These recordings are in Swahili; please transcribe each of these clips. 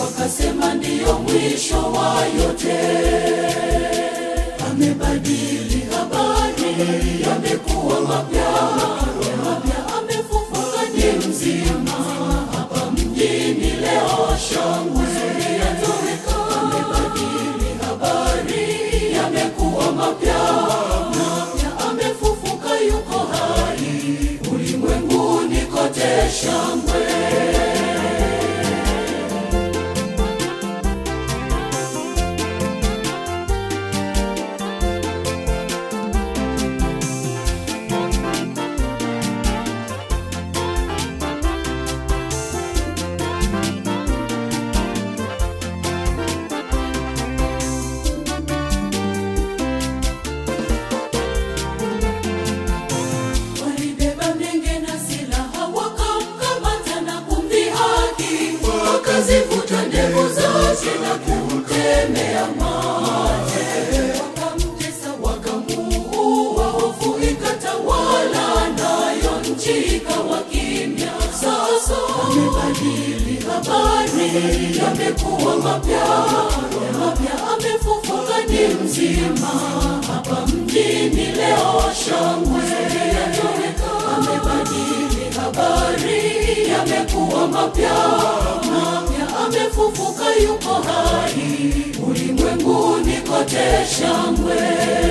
wakasema ndiyo mwisho wa yote. Amebadili habari, yamekuwa mapya mapya, amefufuka ni mzima hapa mjini leo, shangwe yatoweka. Amebadili habari, yamekuwa mapya mapya, amefufuka, yuko hai, ulimwenguni kote shangwe. walibeba menge na silaha wakamkamata na kumdhihaki, wakazivuta ndevu zake na kumtemea mate, wakamtesa wakamuua, hofu ikatawala, nayo nchi ikawa kimya. Sasa amebadili habari, yamekuwa mapya mapya, amefufuka ni mzima hapa mjini leo, shangwe yatoweka. Amebadili habari, yamekuwa mapya mapya, amefufuka, yuko hai, ulimwenguni kote shangwe.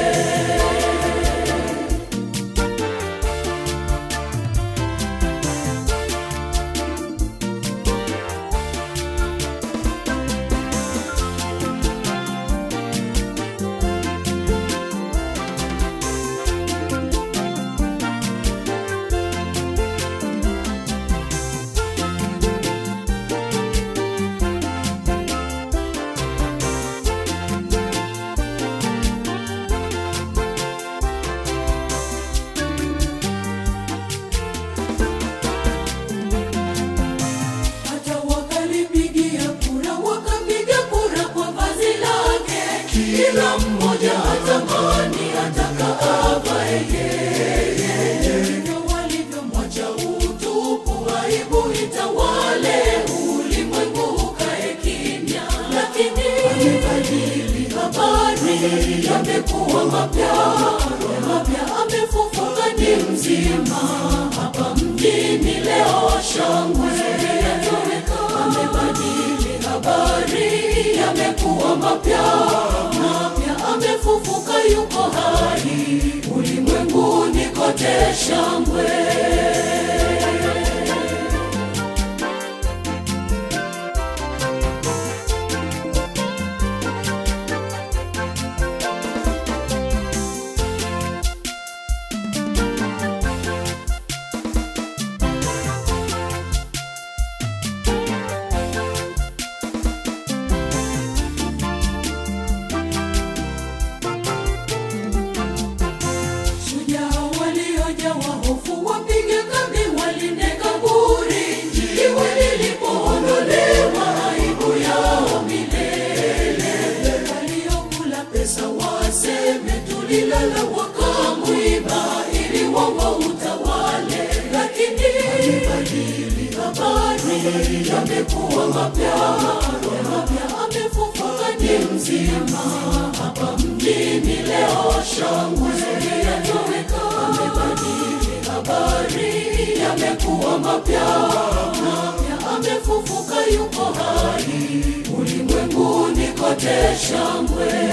hata wakalipigia kura, wakapiga kura kwa vazi lake. Kila mmoja atamani ataka avae yeye, ndivyo walivyomwacha utupu, aibu itawale, ulimwengu ukae kimya. Lakini amebadili habari, yamekuwa mapya mapya, amefufuka ni mzima hapa mjini leo, shangwe yatoweka. Amebadili habari, yamekuwa mapya mapya, amefufuka, yuko hai, ulimwenguni kote shangwe. Shujaa waliojawa hofu wapige kambi walinde kaburi, jiwe lilipoondolewa aibu yao milele. Waliokula pesa waseme tulilala, wakamwiba ili wao utawale, lakini amebadili habari, yamekuwa mapya mapya, amefufuka ni mzima hapa mjini leo, shangwe yatoweka. Amebadili habari, yamekuwa mapya mapya, amefufuka, yuko hai, ulimwenguni kote shangwe.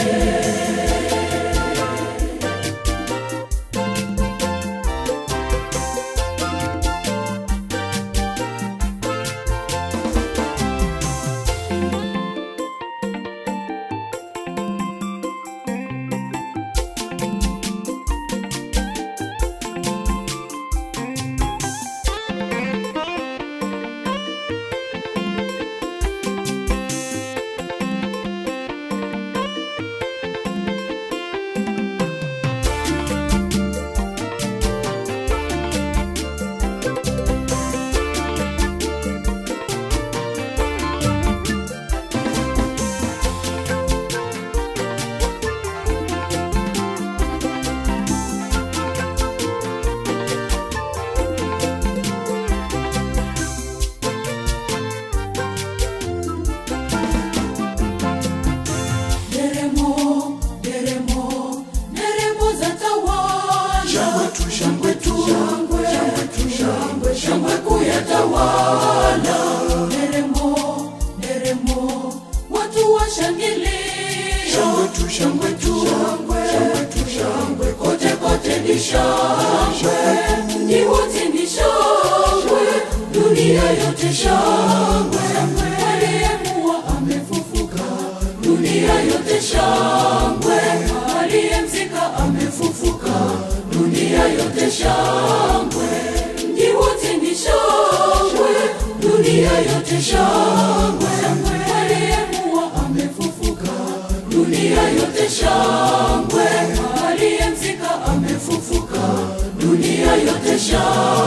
watu washangilie Shangwe tu, shangwe tu, shangwe tu, shangwe kote kote ni shangwe, mji wote ni shangwe, dunia yote shangwe. Aliyekuwa amefufuka, dunia yote shangwe. Aliyemzika amefufuka, dunia yote shangwe. Mji wote ni shangwe, dunia yote shangwe. Aliyekuwa amefufuka, dunia yote shangwe. Aliyemzika amefufuka, dunia yote shangwe.